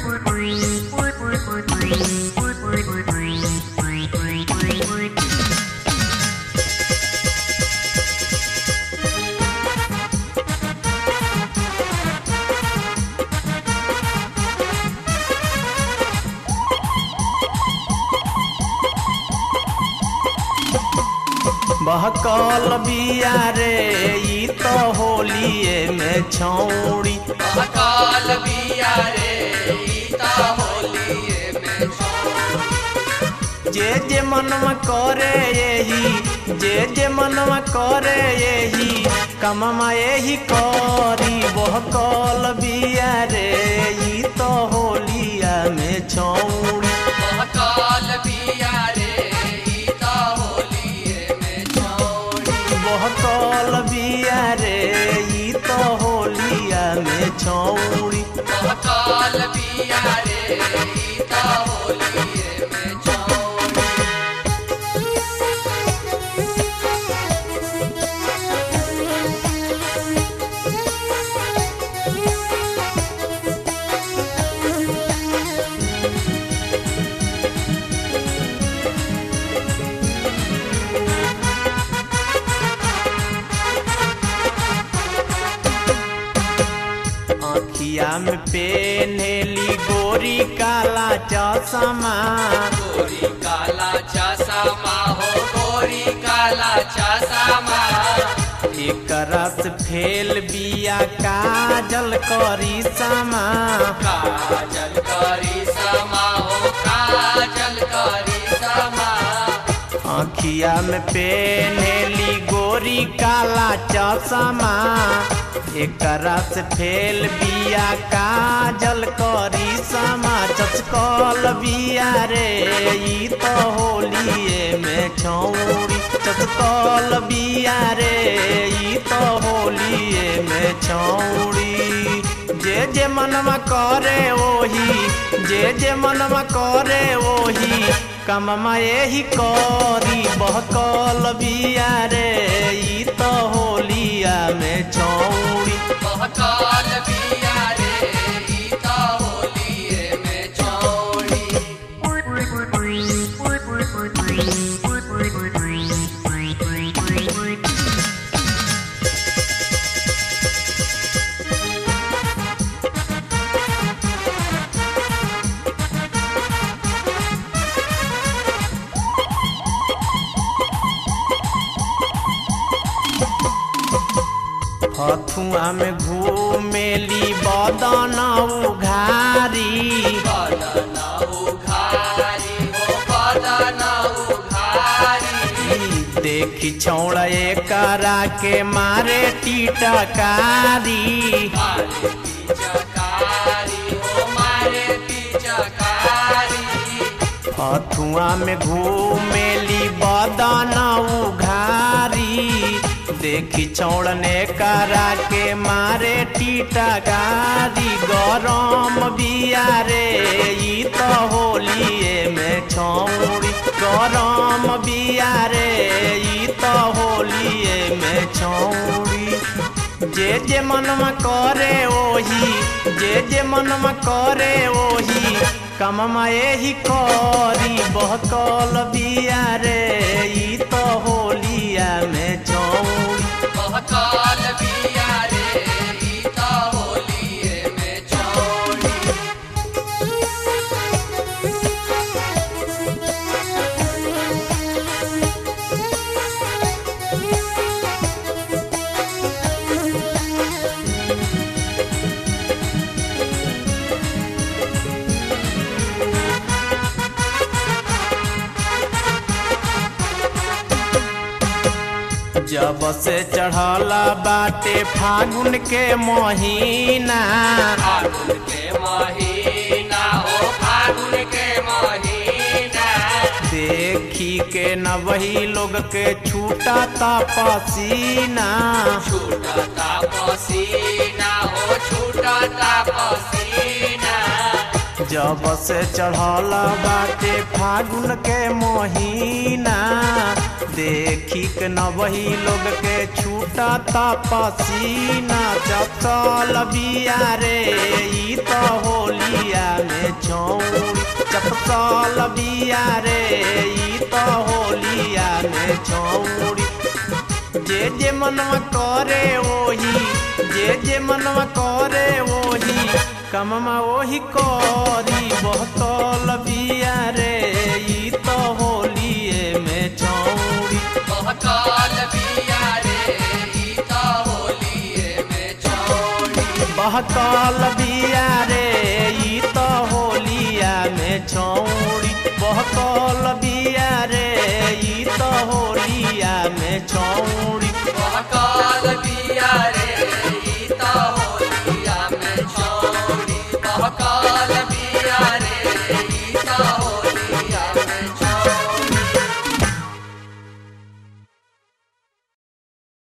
बहकल बिया रे ई तो होलिए में छौड़ी अकाल बिया रे ईता होलिए में छौड़ी। जे जे मनवा करे यही जे जे मनवा करे यही कममा यही करी बहकल बिया रे ई तो होलिया में छौड़ी अकाल बिया रे ईता होलिए में छौड़ी। बहकल बिया रे ई तो होलिया में छौड़ी अकाल बिया रे ईता होलिए में छौड़ी। आँखिया में पेनेली गोरी काला चश्मा गोरी काला चश्मा हो गोरी काला चश्मा एक रस फेल बिया काजल करी समा काजल करी समा हो काजल करी समा आँखिया में पेनेली गोरी काला चश्मा एक रस फेल बिया काजल करी समा चचकल बिया रे ई तो होलिए में छौड़ी चचकल बिया रे ई तो होलिए में छौड़ी जे जे मनवा करे ओही जे जे मनवा करे ओही कममा यही करी बहकल बिया रे ई तो होलिया में छौड़ी बहकाल बिया रे ईता होलिए में छौड़ी हथुआ में घूमेली बदन उघारी बदना उघारी हो बदना उघारी देखी छौड़ा करा के मारे टीटकारी मारे पिचकारी हो मारे पिचकारी हथुआ में घूमेली बदन उघारी देखी छौड़ने करा के मारे टीटकारी गरम बिया रे ई तो होलिए में छौड़ी गरम बिया रे ई तो होलिए में छौड़ी जे जे मनवा करे ओही जे जे मनवा करे ओही कममा यही करी बहकल बिया रे ई तो होलिया में छौड़ी बहकाल बिया रे ईता होलिए में छौड़ी जब से चढ़ला बाटे फागुन के महीना फागुन के महीना हो फागुन के महीना देखी के न वही लोग के छूटा ता पसीना छूटता पसीना हो छूटता पसीना जब से चढ़ला बाटे फागुन के महीना देखी के न वही लोग के छूटा ता पसीना चपल बिया रे ई तो होलिया में चपकल बिया रे ई तो होलिया में छौड़ी जे जे मनवा करे ओही जे जे मनवा करे ओही कममा ओही करी बहकल बिया रे ई तो होलिए में छौड़ी बहकाल बिया रे ई तो होलिए में छोड़ी बहकल बिया रे ई तो होलिया में छौड़ी बहकल बिया रे ई तो होलिया में छौड़ी बहकाल बिया रे